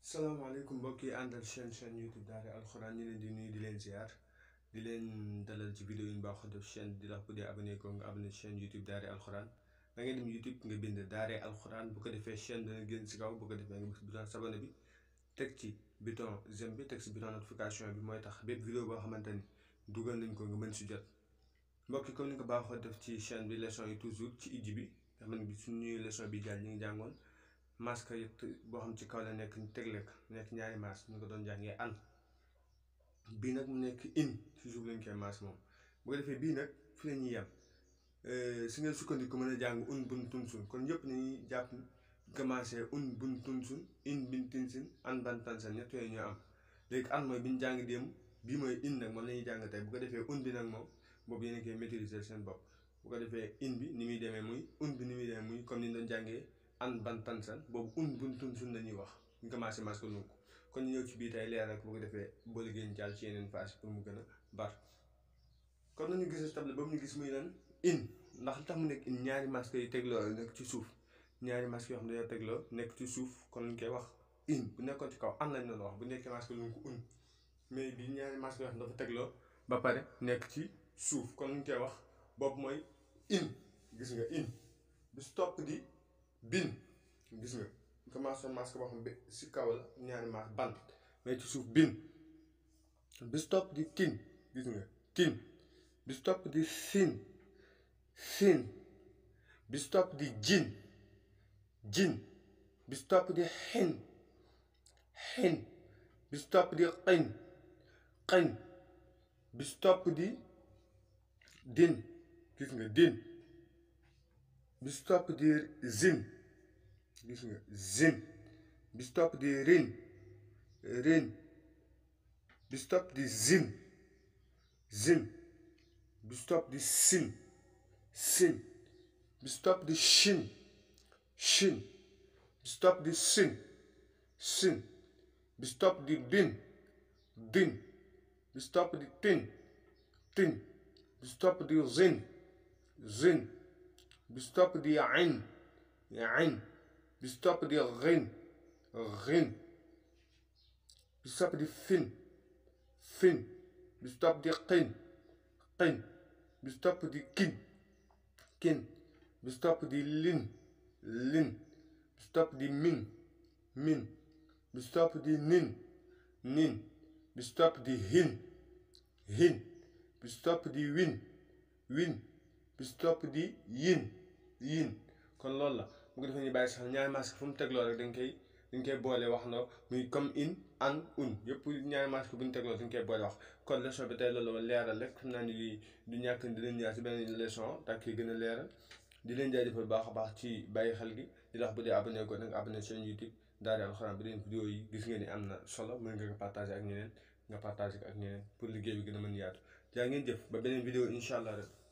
salaamaaleykum mbokk yi àndal chaîne chaîne YouTube Daara alxuraan ñu leen di nuyu di leen ziar di leen dalal ci vidéo yi ñu baaxoo def chaîne di la bu dee abonné ko nga abonné chaîne YouTube Daara alxuraan da ngay dem YouTube nga bind Daara alxuraan bu ko defee chaîne dana génn si kaw bu ko defee nga bës bouton s'abonner bi teg ci bouton j'aime bi teg ci bouton notification bi mooy tax bépp vidéo boo xamante ni dugal nañ ko nga mën si jot mbokk yi comme ni nga ko baaxoo def ci chaîne bi leçon yi toujours ci ijji bi nga xam ne bi suñu leçon bi jàll ñu ngi jàngoon masque yëpp boo xam ci kaw la nekk ñu tegle ko nekk ñaari masque ñu ko doon jàngee an bii nag mu nekk in ci suuf lañ koy masque moom bu ko defee bii nag fi la ñuy yem si ngeen sukkandiku mën a jàng un bun tun sun kon yëpp nañuy jàpp commencé un bun tun sun in bin tin sin an ban tan san ñett yooyu ñoo am léegi an mooy bi ñu jàng démb bii mooy in nag moom la ñuy jàng tey bu ko defee un bi nag moom boobu yéen a koy maîtriser seen bopp bu ko defee in bi ni muy demee muy un bi ni muy demee muy comme ni ñu doon jàngee an ban tansan boobu un bun tun sun la ñuy wax ñu commencé masque lu ko kon ñu ñëw ci bii tey leer rek bu ko defee boo liggéey jàll ci yeneen phase pour mu gën a bar kon nañu gis table ba mu ñu gis muy lan in ndax li tax mu nekk in ñaari masque yi tegloo nekk ci suuf ñaari masque yoo xam ne dañoo tegloo nekk ci suuf kon ñu koy wax in bu nekkoon ci kaw an lañ doon wax bu nekkee masque lu ko un mais bi ñaari masque yoo xam ne dafa tegloo ba pare nekk ci suuf kon ñu koy wax boobu mooy in gis nga in bi stop di bin gis nga commencé masque boo xam ne si kaw la ñaari masque bant mais ci suuf bin bi stop di tin gis nga tin bi stop di sin sin bi stop di jin jin bi stop di xin xin bi stop di xin xin bi stop di din gis nga din bi stop di zin gis nga zin bi stop di rin rin bi stop di zin zin bi stop di sin sin bi stop di shin shin bi stop di sin sin bi stop di din din bi stop di tin tin bi stop di zin zin bi stop di ain ain bi stop di rin rin bi stop di fin fin bi stop di qin qin bi stop di kin kin bi stop di lin lin bi stop di min min bi stop di nin nin bi stop di hin hin bi stop di win win bi stop di yin yin kon loolu la bu ko defee ñu bàyyi sax ñaari masque fu mu tegloo rek dañ koy dañ koy boole wax na muy comme in an un yëpp ñaari masque bu ñu tegloo dañ koy boole wax kon leçon bi tey loolu la leeral rek xam naa ni lii du ñàkk dinañ ñaar si beneen leçon daa koy gën a leeral di leen jaajëfal baax a baax ci bàyyi xel gi di la wax bu dee abonné ko nag abonné chaîne YouTube Daara alxuraan bi leen vidéo yi gis nga ni am na solo mën nga ko partagé ak ñeneen nga partagé ko ak ñeneen pour liggéey bi gën a mën yaatu jaa ngeen jëf ba beneen vidéo incha allah rek